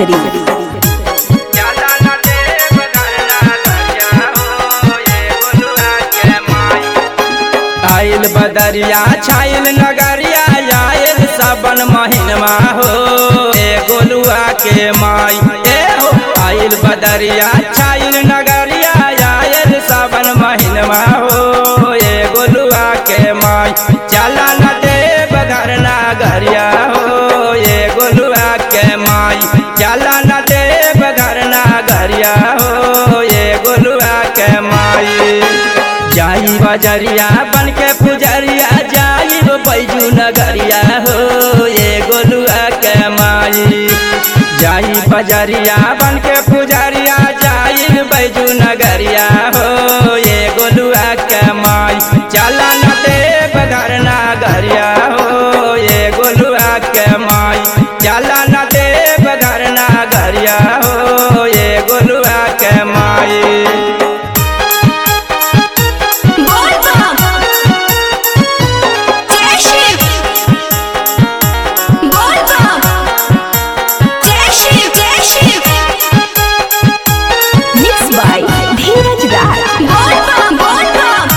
शरीफ आइल बदरिया छाइल नगरिया आइल सावन महीनमा हो ए गोलुआ के माई ए हो आइल बदरिया छाइल नगरिया आइल सावन महीनमा हो ए गोलुआ के माई चला न देव घर नगरिया हो ए गोलुआ के माई चला न देव घर नगरिया हो ए गोलुआ के माई जाई बजरिया बन के पुजरिया जाई बैजू नगरिया हो ये गोलुआ के माई जाई बजरिया बन के पुजरिया जाई बैजू नगरिया हो ये गोलुआ के माई चला न देव घर नगरिया हो ये गोलुआ के माई चला न देव घर नगरिया हो ये गोलुआ के माई बोल बम जय शिव बोल बम जय शिव जय शिव मिक्स बाय धीरज राज बोल बम बोल बम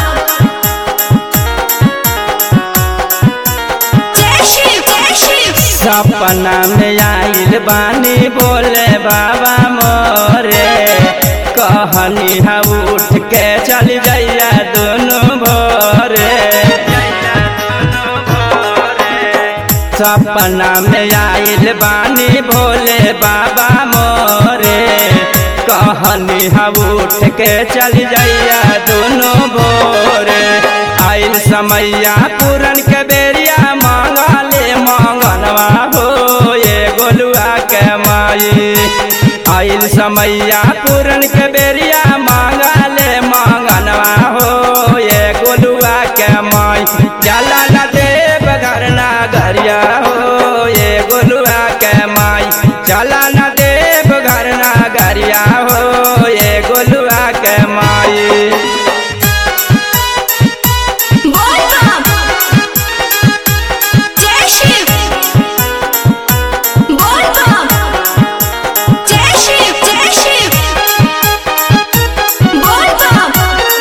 जय शिव जय शिव सपना में आइल बानी बोले बाबा मोरे कहनी हा उठ के चल जइया दोनों भोरे सपना में आइल बानी भोले बाबा मोरे कहनी हा उठ के चल जइया दोनों भोरे आइल समैया पूरन के बेरिया मांगले मांगनवा हो ये गोलुआ के माई आइल समैया पूरन के बेरिया मांगले मांगनवा हो ये गोलुआ के माई चला न देव घर नगरिया हो ये गोलुआ के माई चला न देव घर नगरिया हो ये गोलुआ के माई बोल बम जय शिव बोल बम जय शिव जय शिव बोल बम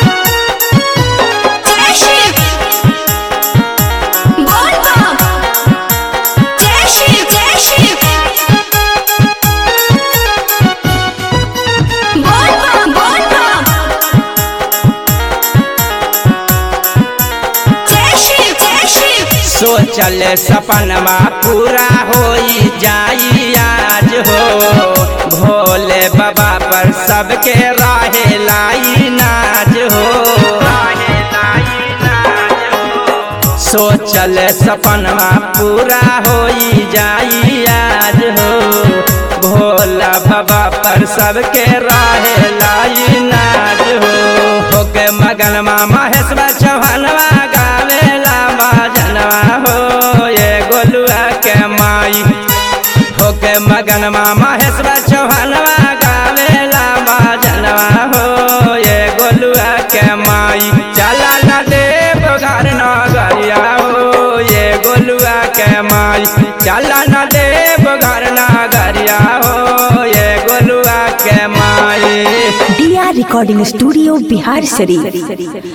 जय शिव बोल बम जय शिव जय शिव बोल बम बोल बम जय शिव जय शिव सोचल सपनमा पूरा होई जाई आज हो भोले बाबा पर सबके राहे लाई नाज हो सोचल सपनमा पूरा होई जाई आज हो भोला बाबा पर सबके राहे लाई नाज हो होके मगन महेश्वर चौहानवा गावेला बाजनवा हो ये गोलुआ के माई होके मगन महेश्वर चौहानवा गावेला बाजनवा हो ये गोलुआ के माई चला न देव घर नगरिया हो ये गोलुआ के माई चला न देव घर नगरिया हो ये गोलुआ के माई D R recording studio Bihar शरीफ